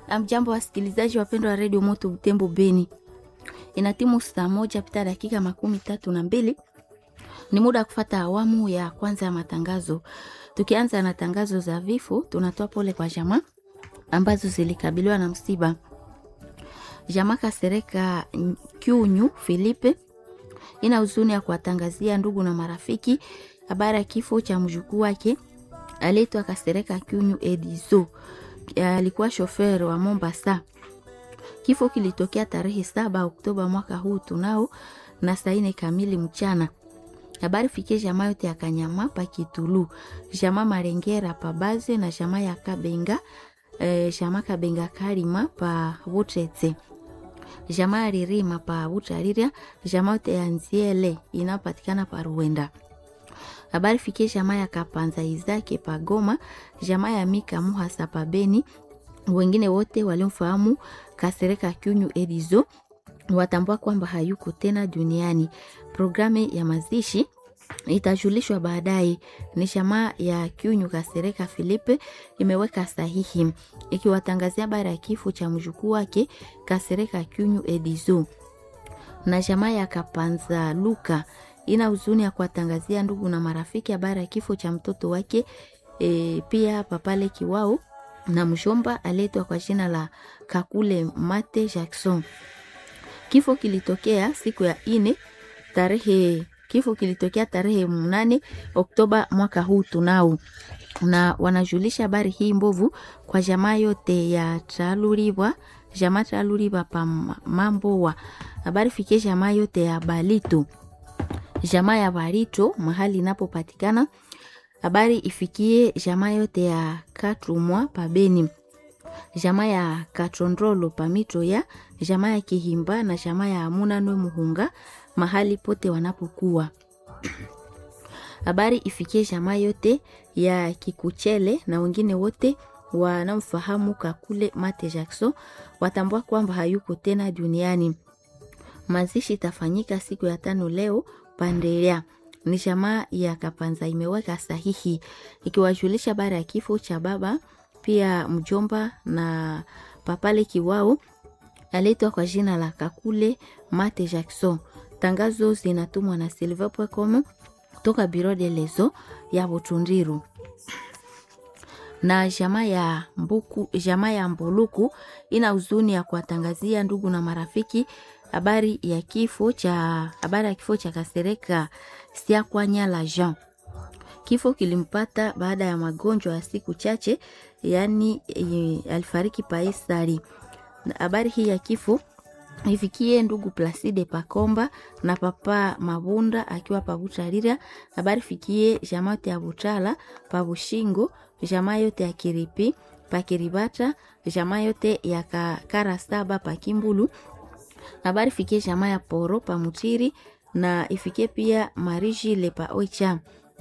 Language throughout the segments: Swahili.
Amjambo wasikilizaji wapendwa wa redio Moto Butembo Beni, ina timu saa moja pita dakika makumi tatu na mbili. Ni muda wa kufata awamu ya kwanza ya matangazo. Tukianza na tangazo za vifo, tunatoa pole kwa jamaa ambazo zilikabiliwa na msiba. Jamaa Kasereka Kyunyu Filipe ina huzuni ya kuwatangazia ndugu na marafiki habari ya kifo cha mjukuu wake aliitwa Kasereka Kyunyu Edizo alikuwa shofer wa Mombasa. Kifo kilitokea tarehe saba Oktoba mwaka huu tunao na saa ine kamili mchana. Habari fikie jamaa yote ya Kanyama pa Kitulu, jamaa Marengera pa Baze na jamaa ya Kabenga eh, jamaa Kabenga Karima pa Butete, jamaa ya Ririma pa Butariria, jamaa yote ya Nziele inapatikana pa Ruenda habari fikie jamaa ya Kapanza Izake pa Goma, jamaa ya Mika Muhasa pa Beni. Wengine wote waliomfahamu Kasereka Kyunyu Edizo watambua kwamba hayuko tena duniani. Programu ya mazishi itajulishwa baadaye. Ni jamaa ya Kyunyu Kasereka Filipe imeweka sahihi ikiwatangazia habari ya kifo cha mjukuu wake Kasereka Kyunyu Edizo na jamaa ya Kapanza Luka ina huzuni ya kuwatangazia ndugu na marafiki habari ya kifo cha mtoto wake e, pia papale Kiwao na mshomba aletwa kwa jina la Kakule Mate Jackson. Kifo kilitokea siku ya ine tarehe kifo kilitokea tarehe mnane Oktoba mwaka huu tunao, na wanajulisha habari hii mbovu kwa jamaa yote ya Traluribwa, jamaa Traluribwa pa Mambowa. Habari fikie jamaa yote ya Balito jamaa ya Barito mahali inapopatikana. Habari ifikie jamaa yote ya Katrumwa pabeni, jamaa ya Katrondrolo pamito ya jamaa ya Kihimba na jamaa ya Amuna Nwe Muhunga mahali pote wanapokuwa. Habari ifikie jamaa yote ya Kikuchele na wengine wote wanamfahamu Kakule Mate Jackson watambua kwamba hayuko tena duniani. Mazishi itafanyika siku ya tano leo Pandelea ni jamaa ya Kapanza imeweka sahihi ikiwajulisha habari ya kifo cha baba pia mjomba na papale Kiwao aletwa kwa jina la Kakule Mate Jackson. Tangazo zinatumwa na silver.com toka Biro de Lezo ya Butundiru na jamaa ya Mbuku, jamaa ya Mbuluku ina huzuni ya kuwatangazia ndugu na marafiki habari ya kifo cha habari ya kifo cha Kasereka Siakwanya la Jean. Kifo kilimpata baada ya magonjwa ya siku chache, yaani e, alifariki Paisari. Habari hii ya kifo ifikie ndugu Placide Pakomba na papa Mabunda akiwa Pabutarira. Habari fikie jamaa yote ya Butala Pabushingo, jamaa yote ya Kiripi Pakiribata, jamaa yote ya Karasaba Pakimbulu habari fikie jamaa ya Poro pa Mutiri na ifikie pia Mariji lepa Oicha.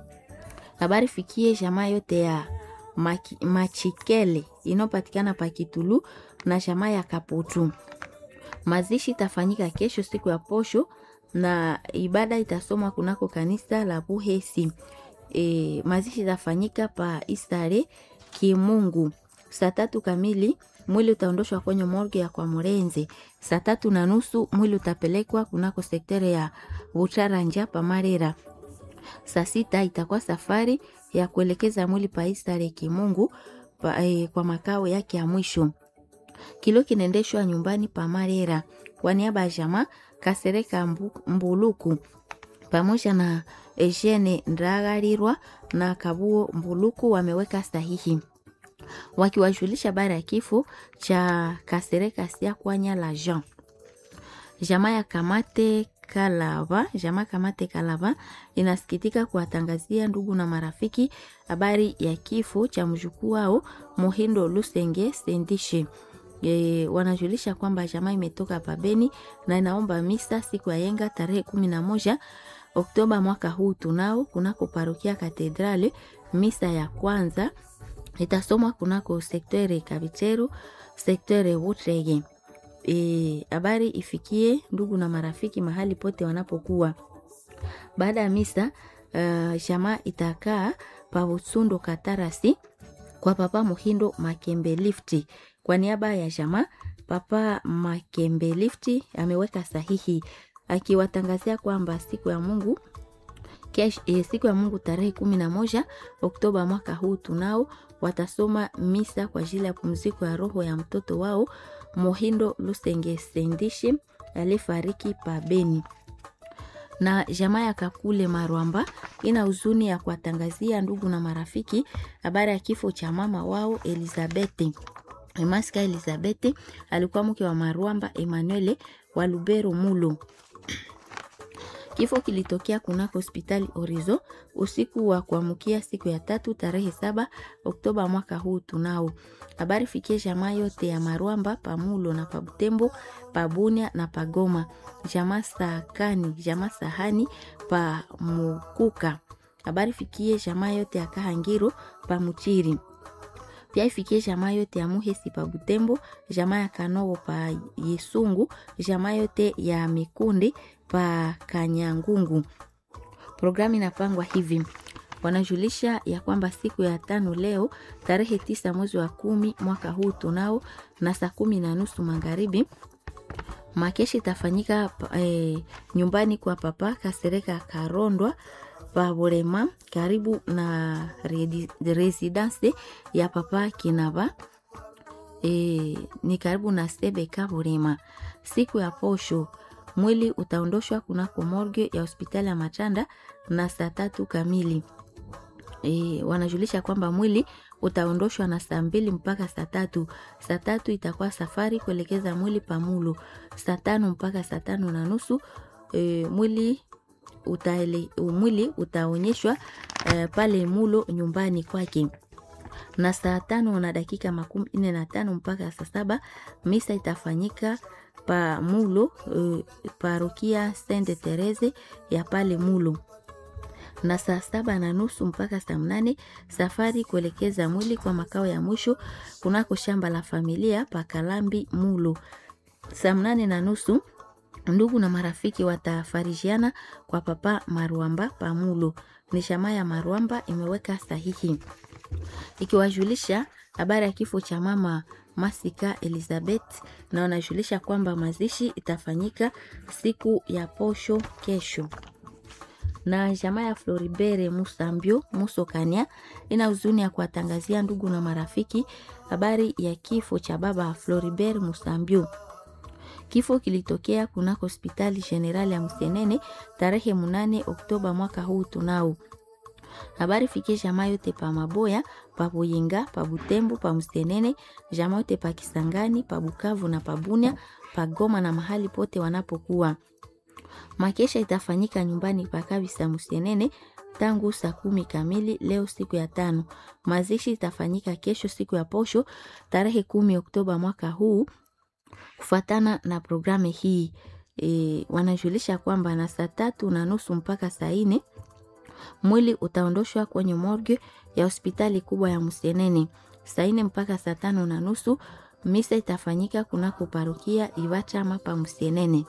Habari fikie jamaa yote ya Maki, Machikele inayopatikana pa Kitulu na jamaa ya Kaputu. Mazishi itafanyika kesho siku ya posho na ibada itasomwa kunako kanisa la Buhesi. E, mazishi itafanyika pa Istare Kimungu saa tatu kamili mwili utaondoshwa kwenye morgue ya kwa Murenze. Saa tatu na nusu mwili utapelekwa kunako sektere ya Butaranja pa Marera. Saa sita itakuwa safari ya kuelekeza mwili pa Istare Kimungu pa, eh, kwa makao yake ya mwisho. Kilo kinaendeshwa nyumbani pa Marera kwa niaba ya jamaa Kasereka mbu, Mbuluku pamoja na Eugene Ndagarirwa na Kabuo Mbuluku wameweka sahihi wakiwajulisha habari ya kifo cha Kasereka Siakwanya la Jean. Jamaa ya Kamate Kalava, jamaa Kamate Kalava inasikitika kuwatangazia ndugu na marafiki habari ya kifo cha mjukuu wao Mohindo Lusenge Sendishe. E, wanajulisha kwamba jamaa imetoka pabeni na inaomba misa siku ya yenga tarehe kumi na moja Oktoba mwaka huu tunao kunako parokia Katedrale. Misa ya kwanza itasomwa kunako sektere Kabicheru, sektere Wutrege. Habari e, ifikie ndugu na marafiki mahali pote wanapokuwa. Baada ya misa uh, jamaa itakaa pa Butsundo Katarasi kwa papa Muhindo Makembe Lifti. Kwa niaba ya jamaa, papa Makembe Lifti ameweka sahihi akiwatangazia kwamba siku ya Mungu Kesh, eh, siku ya Mungu tarehe kumi na moja Oktoba mwaka huu tunao watasoma misa kwa ajili ya pumziko ya roho ya mtoto wao Mohindo Lusenge Sendishi aliyefariki pa Beni. Na jamaa ya Kakule Marwamba ina huzuni ya kuwatangazia ndugu na marafiki habari ya kifo cha mama wao Elizabeth. Emaska Elizabeth alikuwa mke wa Marwamba Emmanuel wa Lubero Mulo. Kifo kilitokea kunako hospitali Orizo usiku wa kuamkia siku ya tatu tarehe saba Oktoba mwaka huu tunao. Habari fikie jamaa yote ya Marwamba pamulo na pabutembo pabunia na pagoma jamaa sakani jamaa sahani pa mukuka. Habari fikie jamaa yote ya Kahangiro pa Muchiri pia ifikie jamaa yote ya Muhesi pa Butembo, jamaa ya Kanowo pa Yesungu, jamaa yote ya Mikundi pa Kanyangungu. Programu inapangwa hivi: wanajulisha ya kwamba siku ya tano leo tarehe tisa mwezi wa kumi mwaka huu tunao na saa kumi na nusu magharibi makeshi itafanyika eh, nyumbani kwa papa Kasereka Karondwa Paborema karibu na residence ya papa Kinaba e, ni karibu na Sebeka Borema. Siku ya posho mwili utaondoshwa kunako morgue ya hospitali ya Machanda na saa tatu kamili. E, wanajulisha kwamba mwili utaondoshwa na saa mbili mpaka saa tatu. Saa tatu itakuwa safari kuelekeza mwili Pamulo. Saa tano mpaka saa tano na nusu e, mwili utaele, mwili utaonyeshwa uh, pale Mulo nyumbani kwake, na saa tano na dakika makumi nne na tano mpaka saa saba misa itafanyika pa Mulo uh, parokia Sainte Therese ya pale Mulo, na saa saba na nusu mpaka saa mnane safari kuelekeza mwili kwa makao ya mwisho kunako shamba la familia pa Kalambi Mulo. Saa mnane na nusu ndugu na marafiki watafarijiana kwa papa Marwamba Pamulo. Ni shama ya Marwamba imeweka sahihi ikiwajulisha habari ya kifo cha mama Masika Elizabeth, na wanajulisha kwamba mazishi itafanyika siku ya posho kesho. Na jamaa ya Floribere Musambio Musokania ina huzuni ya kuwatangazia ndugu na marafiki habari ya kifo cha baba Floribert Musambio. Kifo kilitokea kunako hospitali generali ya Msenene tarehe munane Oktoba mwaka huu tunao. Habari fikie jamaa yote pa Maboya, pa Buyinga, pa Butembo, pa Msenene, jamaa yote pa Kisangani, pa Bukavu na pa Bunia, pa Goma na mahali pote wanapokuwa. Makesha itafanyika nyumbani pa Kabisa Msenene tangu saa kumi kamili leo siku ya tano. Mazishi itafanyika kesho siku ya posho tarehe kumi Oktoba mwaka huu kufuatana na programu hii e, wanajulisha kwamba na saa tatu na nusu mpaka saa nne mwili utaondoshwa kwenye morgue ya hospitali kubwa ya Msenene. Saa nne mpaka saa tano na nusu misa itafanyika kunako parokia Iwachama pa Msenene,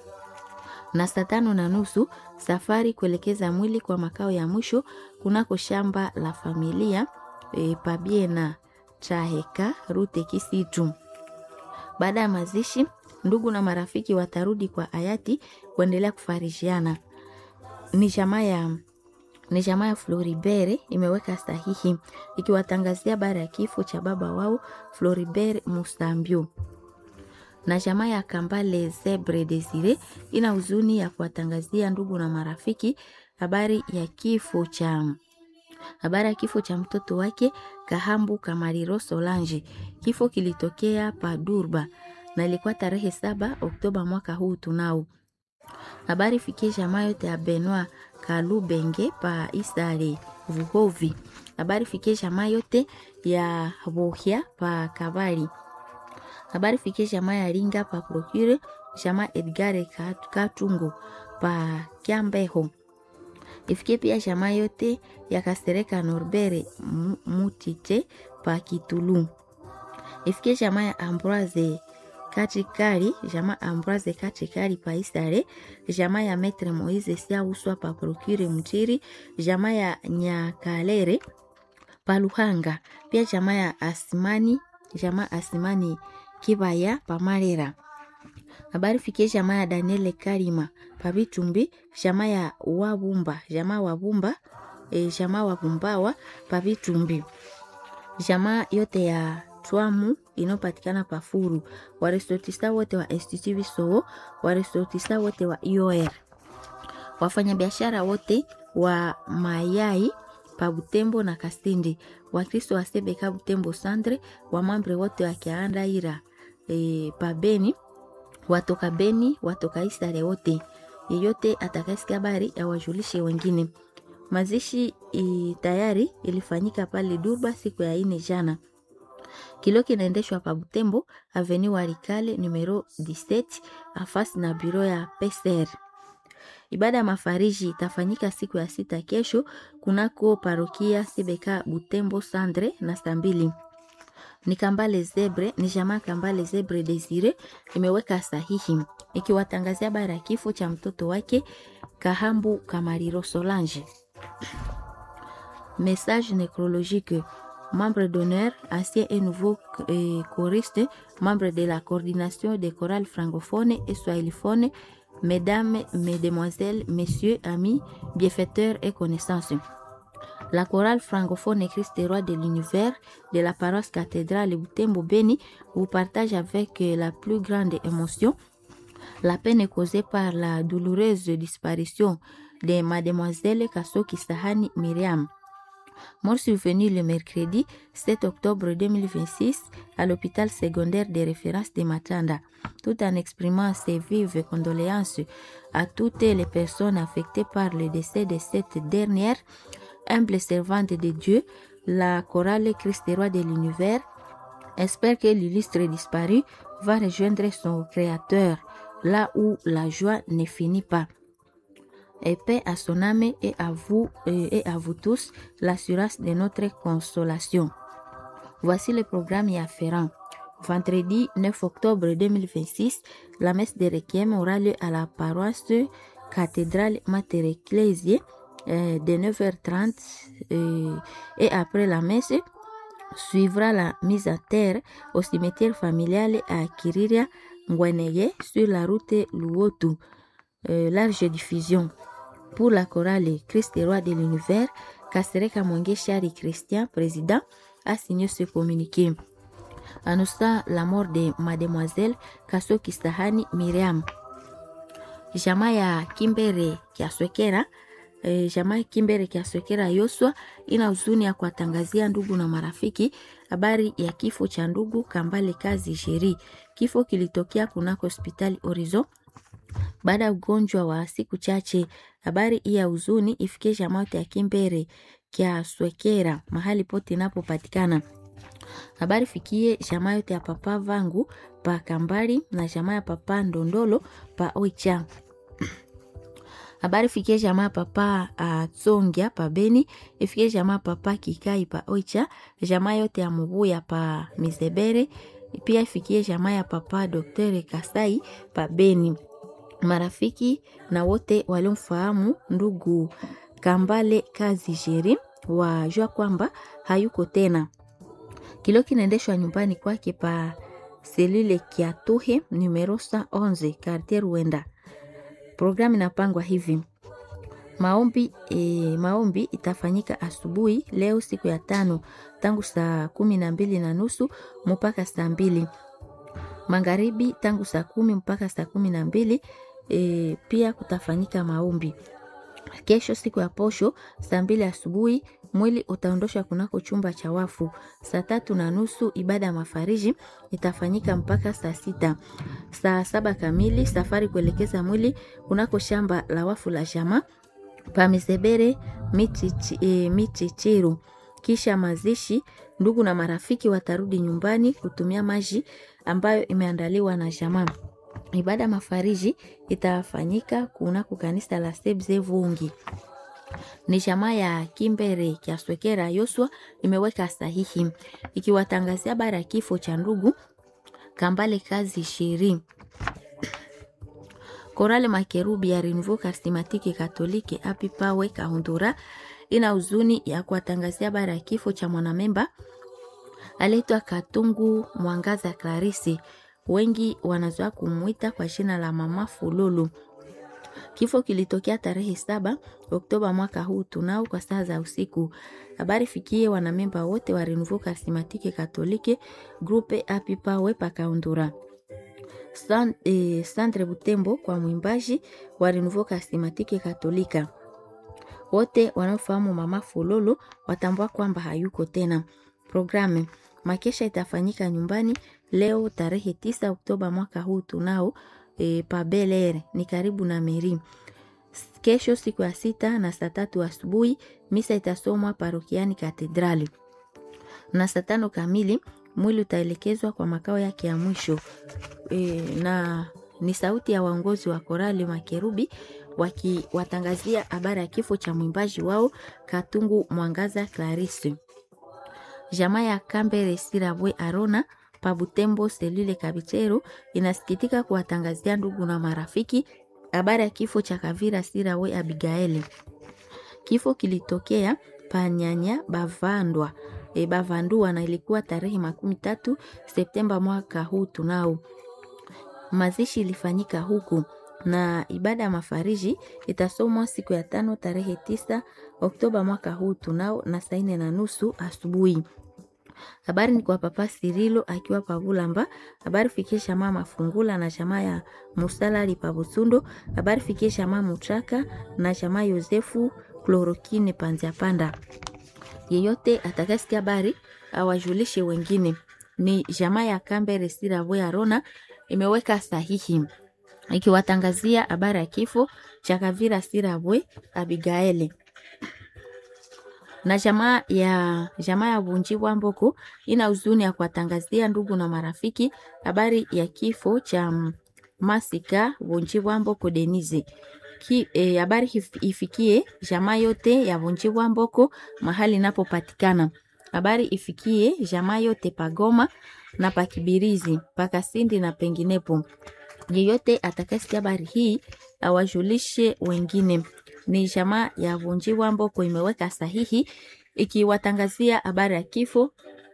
na saa tano na nusu safari kuelekeza mwili kwa makao ya mwisho kunako shamba la familia e, Pabiena Chaheka Rute Kisitu. Baada ya mazishi, ndugu na marafiki watarudi kwa hayati kuendelea kufarishiana. Ni jamaa ya ni jamaa ya Floribert imeweka sahihi ikiwatangazia baada ya kifo cha baba wao Floribert Musambio. Na jamaa ya Kambale Zebre Desire ina huzuni ya kuwatangazia ndugu na marafiki habari ya kifo cha habari ya kifo cha mtoto wake Kahambu Kamariro Solange. Kifo kilitokea pa Durba na ilikuwa tarehe saba Oktoba mwaka huu tunao. Habari fikie jamaa yote ya Benoit Kalubenge pa Isare Vuhovi. Habari fikie jamaa yote ya Bohia pa Kabari. Habari fikie jamaa ya Ringa pa Procure, jamaa Edgare Katungo pa Kiambeho ifikie pia jamaa yote ya Kasereka Norbere Mutite pa Kitulu. Ifikie jamaa ya Ambroise Kachikari, jamaa Ambroise Kachikari pa Isare, jamaa ya Metre Moise Sia Uswa pa Procure Mchiri, jamaa ya Nyakalere paluhanga pia jamaa ya asimani jamaa asimani kibaya pamarera habari fikie jamaa ya daniele karima pabitumbi jamaa ya wabumba jamaa wabumba e, jamaa wabumbawa pabitumbi jamaa yote ya twamu inayopatikana pafuru waresortista wote wa institut bisowo waresortista wote wa ior wafanyabiashara wote wa mayai pa Butembo na Kasindi, Wakristo wa Sebeka Butembo Sandre, wamambre wote wa Kiandaira e, pa Beni, watoka Beni, watoka Isare wote, yeyote atakayesikia habari awajulishe wengine. Mazishi i, tayari ilifanyika pale Durba siku ya ine jana. Kilio kinaendeshwa pa Butembo Avenue Walikale numero 17 afasi na biro ya PCR. Ibada ya mafariji itafanyika siku ya sita kesho kunako parokia Sebeka Butembo Sandre na saa mbili. Ni Kambale Zebre, ni jamaa Kambale Zebre Desire imeweka sahihi ikiwatangazia habari ya kifo cha mtoto wake Kahambu Kamariro Solange. Message nécrologique membre d'honneur, ancien et nouveau euh, choriste, membre de la coordination des chorales francophones et swahiliphones, mesdames, mesdemoiselles, messieurs, amis, bienfaiteurs et connaissances. La chorale francophone Christ roi de l'univers de la paroisse cathédrale Butembo Beni vous partage avec la plus grande émotion la peine causée par la douloureuse disparition de mademoiselle Kasoki Sahani Myriam. Mort survenue le mercredi 7 octobre 2026 à l'hôpital secondaire de référence de Matanda, tout en exprimant ses vives condoléances à toutes les personnes affectées par le décès de cette dernière, humble servante de Dieu, la chorale Christ roi de l'univers, espère que l'illustre disparu va rejoindre son créateur là où la joie ne finit pas et paix à son âme et à vous et à vous tous l'assurance de notre consolation. Voici le programme y afférent. Vendredi 9 octobre 2026, la messe de Requiem aura lieu à la paroisse cathédrale Mater Ecclesiae euh, de 9h30 euh, et après la messe suivra la mise à terre au cimetière familial à Kiriria Ngweneye sur la route Luotu. Euh, large diffusion pour la chorale Christ roi de l'univers, Kasereka Mwenge Chari Christian, président, a signé ce communiqué. Annonçant la mort de mademoiselle Kasoki Sahani Miriam. Jamaa ya Kimbere Kiaswekera e, jamaa Kimbere Kiaswekera Yoswa ina huzuni ya kuwatangazia ndugu na marafiki habari ya kifo cha ndugu Kambale Kazi Sheri. Kifo kilitokea kunako hospitali Horizon baada ya ugonjwa wa siku chache. Habari hii ya huzuni ifikie jamaa yote ya Kimbere kya Swekera mahali pote inapopatikana. Habari fikie jamaa yote ya papa vangu pa Kambari na jamaa ya papa Ndondolo pa Oicha. Habari fikie jamaa papa Atsongia pa Beni, ifikie jamaa papa Kikai pa Oicha, jamaa yote ya Mubuya pa Mizebere, pia ifikie jamaa ya papa Dr. Kasai pa Beni marafiki na wote waliomfahamu ndugu Kambale Kazi Jeri wajua kwamba hayuko tena. Kilio kinaendeshwa nyumbani kwake pa selule Kiatuhe numero 111 quartier Ruenda. Programu inapangwa hivi: maombi, e, maombi itafanyika asubuhi leo siku ya tano tangu saa kumi na mbili na nusu mpaka saa mbili magharibi tangu saa kumi mpaka saa kumi na mbili e, pia kutafanyika maombi. Kesho siku ya posho saa mbili asubuhi mwili utaondoshwa kunako chumba cha wafu. Saa tatu na nusu ibada ya mafariji itafanyika mpaka saa sita. Saa saba kamili safari kuelekeza mwili kunako shamba la wafu la jamaa pamesebere michichiru. Kisha mazishi, ndugu na marafiki watarudi nyumbani kutumia maji ambayo imeandaliwa na jamaa. Ibada mafariji itafanyika kunako kanisa la Sebze Vungi. Ni jamaa ya Kimbere Kiaswekera Yoswa imeweka sahihi ikiwatangazia habari ya kifo cha ndugu Kambale Kazi Shiri. Korale Makerubi ya Renouveau Charismatique Catholique Api Pawe Kahundura ina huzuni ya kuwatangazia habari ya kifo cha mwanamemba aliitwa Katungu Mwangaza Clarisi, wengi wanazoea kumwita kwa jina la Mama Fululu. Kifo kilitokea tarehe saba Oktoba mwaka huu tunao kwa saa za usiku. Habari fikie wanamemba wote wa Renouveau Charismatique Catholique Groupe Apipawe Pakaundura San, eh, Sandre Butembo kwa mwimbaji wa Renouveau Charismatique Katolika. Wote wanaofahamu Mama Fululu watambua kwamba hayuko tena. Programu makesha itafanyika nyumbani leo tarehe tisa Oktoba mwaka huu tunao e, pa Bel Air ni karibu na Meri. Kesho siku ya sita na saa tatu asubuhi misa itasomwa parokiani Katedrali, na saa tano kamili mwili utaelekezwa kwa makao yake ya mwisho e, na ni sauti ya waongozi wa korali Makerubi wakiwatangazia habari ya kifo cha mwimbaji wao Katungu Mwangaza Clarisse. Jamaa ya Kambere Sirabwe Arona Pabutembo Selule Kabichero inasikitika kuwatangazia ndugu na marafiki habari ya kifo cha Kavira Sirawe Abigaeli. Kifo kilitokea Panyanya Bavandwa e, Bavandua na ilikuwa tarehe makumi tatu Septemba mwaka huu tunao. Mazishi ilifanyika huku na ibada ya mafariji itasomwa siku ya tano tarehe tisa Oktoba mwaka huu tunao na saa nne na nusu asubuhi. Habari ni kwa Papa Sirilo akiwa Pavulamba. Habari fikisha mama Fungula na jamaa ya Musalali Pabusundo. Habari fikisha mama Mutraka na jamaa Yosefu Klorokine Panzia Panda. Yeyote atakasikia habari awajulishe wengine. Ni jamaa ya Kambere Sirabwe Arona imeweka sahihi ikiwatangazia habari ya kifo cha Kavira Sirabwe Abigaeli na jamaa ya jamaa ya Bunji Bwamboko ina huzuni ya kuwatangazia ndugu na marafiki habari ya kifo cha Masika Bunji Bwamboko Denise. Habari e, ifikie jamaa yote ya Bunji Bwamboko mahali inapopatikana. Habari ifikie jamaa yote Pagoma na Pakibirizi, Pakasindi na penginepo. Yeyote atakayesikia habari hii awajulishe wengine ni jamaa ya Vunjiwa Mboko imeweka sahihi ikiwatangazia habari ya kifo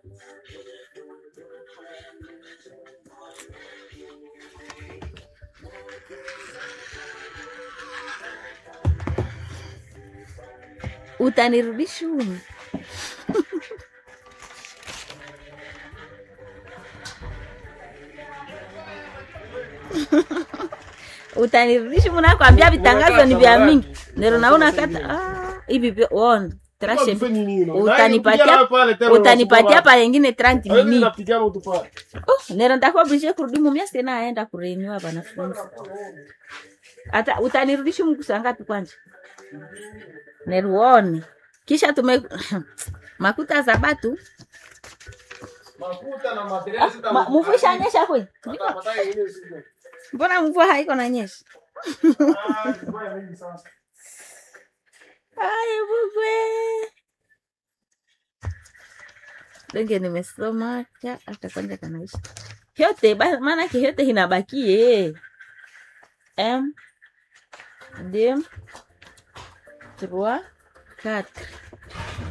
utanirudisha utanirudisha munakwambia vitangazo ni vya mingi nero naona kata ah, hivi on trashe utanipatia utanipatia pa yengine 30 minutes oh, nero ndakuwa oblige kurudi mumia sina aenda kurenewa wanafunzi hata utanirudisha mgusa ngapi kwanja neruone kisha tume makuta za batu ah, mvua ishanyesha kwe mbona mvua haiko na nyesha Ay, bugwe. Donge nimesoma cha hata kwanza kanaisha. Yote maana ke yote inabakie. M D 3 4